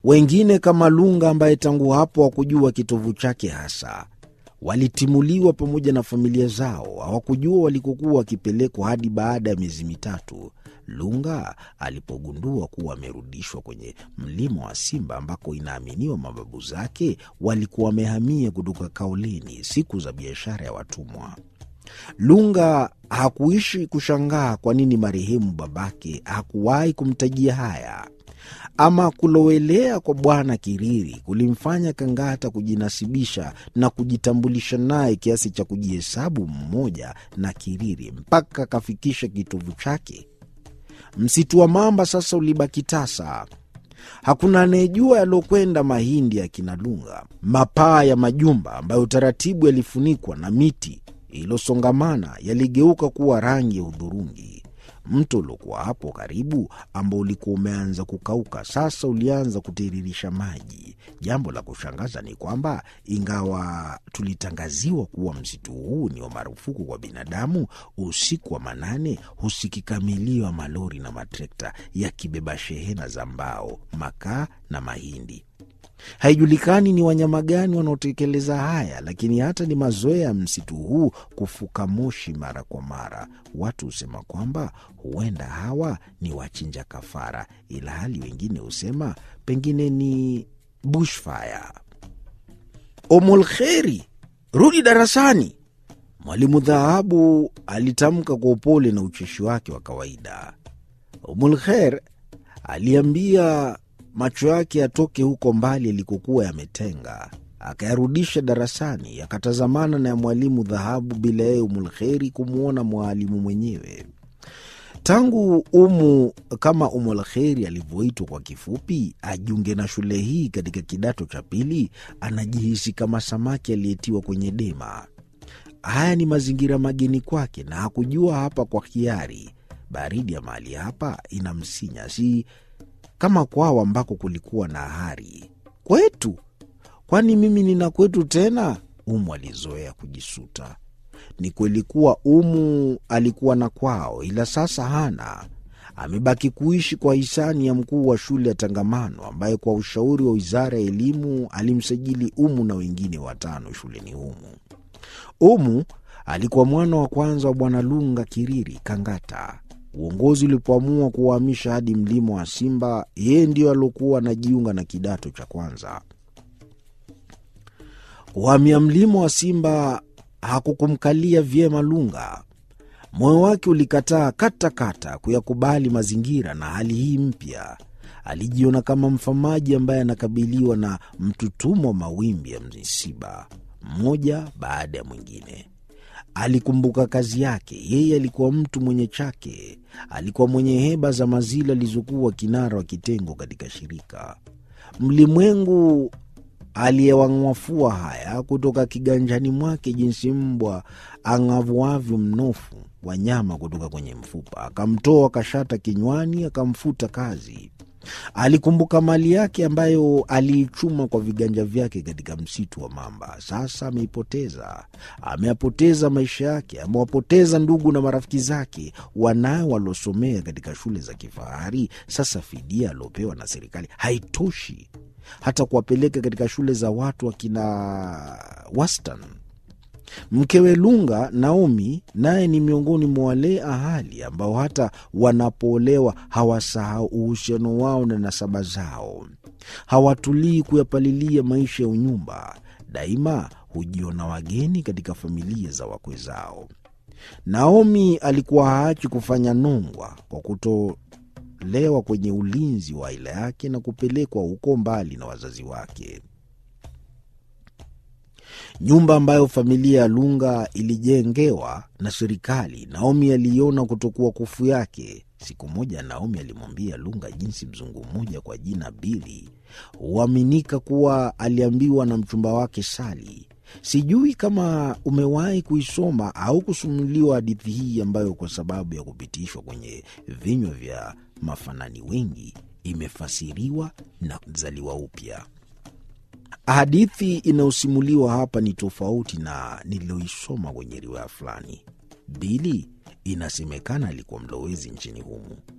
Wengine kama Lunga ambaye tangu hapo hakujua kitovu chake hasa, walitimuliwa pamoja na familia zao. Hawakujua walikokuwa wakipelekwa hadi baada ya miezi mitatu Lunga alipogundua kuwa amerudishwa kwenye mlima wa Simba ambako inaaminiwa mababu zake walikuwa wamehamia kutoka Kaolini siku za biashara ya watumwa. Lunga hakuishi kushangaa kwa nini marehemu babake hakuwahi kumtajia haya. Ama kulowelea kwa Bwana Kiriri kulimfanya Kangata kujinasibisha na kujitambulisha naye kiasi cha kujihesabu mmoja na Kiriri mpaka akafikisha kitovu chake. Msitu wa mamba sasa ulibaki tasa. Hakuna anayejua yaliokwenda mahindi ya kina Lunga, mapaa ya majumba ambayo taratibu yalifunikwa na miti iliyosongamana yaligeuka kuwa rangi ya udhurungi. Mto uliokuwa hapo karibu, ambao ulikuwa umeanza kukauka, sasa ulianza kutiririsha maji. Jambo la kushangaza ni kwamba ingawa tulitangaziwa kuwa msitu huu ni wa marufuku kwa binadamu, usiku wa manane husikika milio ya malori na matrekta yakibeba shehena za mbao, makaa na mahindi. Haijulikani ni wanyama gani wanaotekeleza haya, lakini hata ni mazoea ya msitu huu kufuka moshi mara kwa mara. Watu husema kwamba huenda hawa ni wachinja kafara, ila hali wengine husema pengine ni bushfire. Omolkheri, rudi darasani, mwalimu Dhahabu alitamka kwa upole na ucheshi wake wa kawaida. Omolkher aliambia macho yake yatoke huko mbali yalikokuwa yametenga, akayarudisha darasani, akatazamana na ya mwalimu Dhahabu bila yeye Umulkheri kumwona mwalimu mwenyewe. Tangu Umu kama Umulkheri alivyoitwa kwa kifupi, ajiunge na shule hii katika kidato cha pili, anajihisi kama samaki aliyetiwa kwenye dema. Haya ni mazingira mageni kwake, na hakujua hapa kwa hiari. Baridi ya mahali hapa inamsinya, si kama kwao ambako kulikuwa na hari. Kwetu? Kwani mimi nina kwetu tena? Umu alizoea kujisuta. Ni kweli kuwa Umu alikuwa na kwao, ila sasa hana. Amebaki kuishi kwa hisani ya mkuu wa shule ya Tangamano, ambaye kwa ushauri wa wizara ya elimu alimsajili Umu na wengine watano shuleni humu. Umu alikuwa mwana wa kwanza wa Bwana Lunga Kiriri Kangata. Uongozi ulipoamua kuwahamisha hadi mlima wa Simba, yeye ndiyo aliokuwa anajiunga na kidato cha kwanza. Kuhamia mlima wa Simba hakukumkalia vyema Lunga. Moyo wake ulikataa katakata kuyakubali mazingira na hali hii mpya. Alijiona kama mfamaji ambaye anakabiliwa na mtutumo wa mawimbi ya misiba, mmoja baada ya mwingine. Alikumbuka kazi yake. Yeye alikuwa mtu mwenye chake, alikuwa mwenye heba za mazila alizokuwa kinara wa kitengo katika shirika. Mlimwengu aliyewang'wafua haya kutoka kiganjani mwake, jinsi mbwa ang'avuavyo mnofu wa nyama kutoka kwenye mfupa. Akamtoa kashata kinywani, akamfuta kazi. Alikumbuka mali yake ambayo aliichuma kwa viganja vyake katika msitu wa mamba. Sasa ameipoteza. Ameyapoteza maisha yake, amewapoteza ndugu na marafiki zake, wanao waliosomea katika shule za kifahari. Sasa fidia aliopewa na serikali haitoshi hata kuwapeleka katika shule za watu wakina wastan. Mkewe Lunga, Naomi, naye ni miongoni mwa wale ahali ambao hata wanapoolewa hawasahau uhusiano wao na nasaba zao. Hawatulii kuyapalilia maisha ya unyumba, daima hujiona wageni katika familia za wakwe zao. Naomi alikuwa haachi kufanya nongwa kwa kutolewa kwenye ulinzi wa aila yake na kupelekwa huko mbali na wazazi wake. Nyumba ambayo familia ya Lunga ilijengewa na serikali, Naomi aliiona kutokuwa kufu yake. Siku moja Naomi alimwambia Lunga jinsi mzungu mmoja kwa jina Bili huaminika kuwa aliambiwa na mchumba wake Sali. Sijui kama umewahi kuisoma au kusumuliwa hadithi hii ambayo kwa sababu ya kupitishwa kwenye vinywa vya mafanani wengi imefasiriwa na kuzaliwa upya. Hadithi inayosimuliwa hapa ni tofauti na nililoisoma kwenye riwaya fulani. Bili inasemekana alikuwa mlowezi nchini humu.